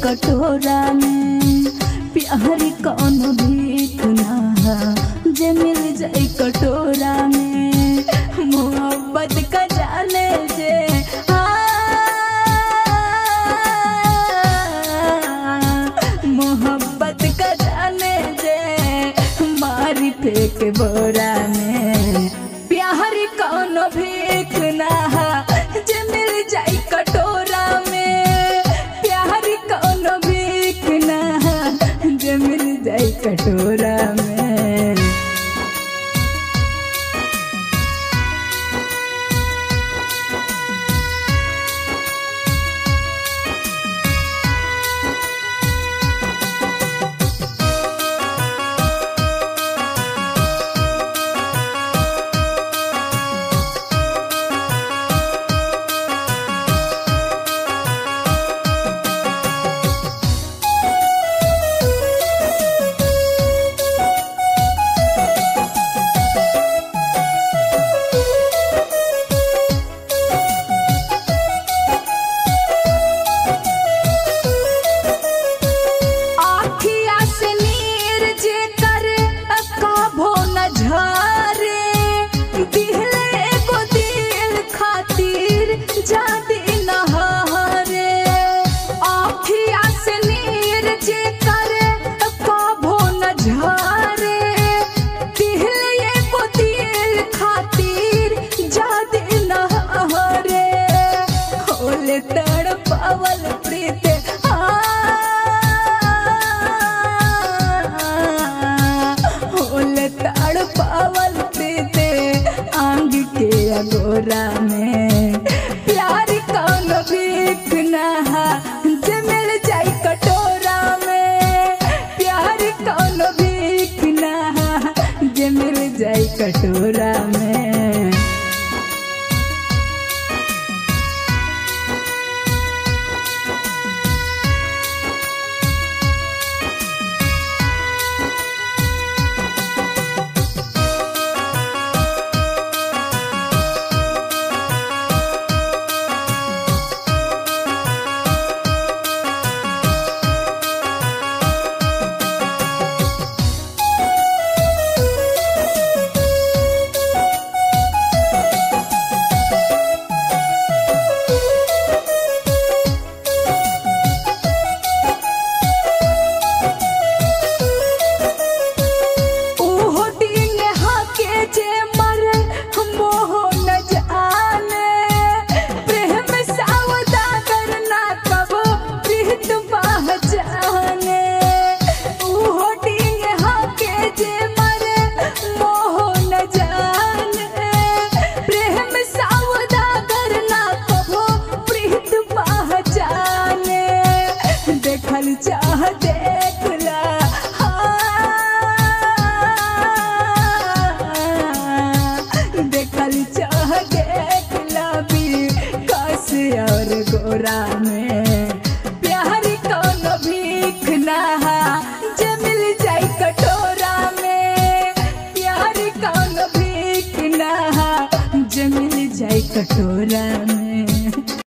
कटोरा में प्यार कौन भीख ना जे मिल जाए कटोरा में मोहब्बत का जाने जे हाँ, मोहब्बत का जाने जे मारी फेंक बोरा में प्यार कौन भीख ना जे मिल जाई कटोरा में प्यार कौन भीख ना जे मिल जाई कटोरा में आखिया से नीर जे करे काभो न झरे दिहले एगो दिल खातिर जादी न हरे आखिया से नीर जे करे काभो न झरे दिहले एगो दिल खातिर जादी न हरे होले तड़पावल प्रीत होले तड़पावल प्रीत आंग के अगोरा में प्यार कौन भीख ना जे मिल जाई कटोरा में प्यार कौन भीख ना जे मिल जाई कटोरा में ओहो दिन हाके जे मरे मोह न जाने प्रेम सावदा करना कबो प्रीत पहचाने ओहो दिन हाके जे मरे मोह न जाने प्रेम सावदा करना कबो प्रीत पहचाने देखल चाह देखला हाँ। देखल चाह देखला भी कस और गोरा में प्यार कौन भीख ना जे मिल जाई कटोरा में प्यार कौन भीख ना जे मिल जाई कटोरा में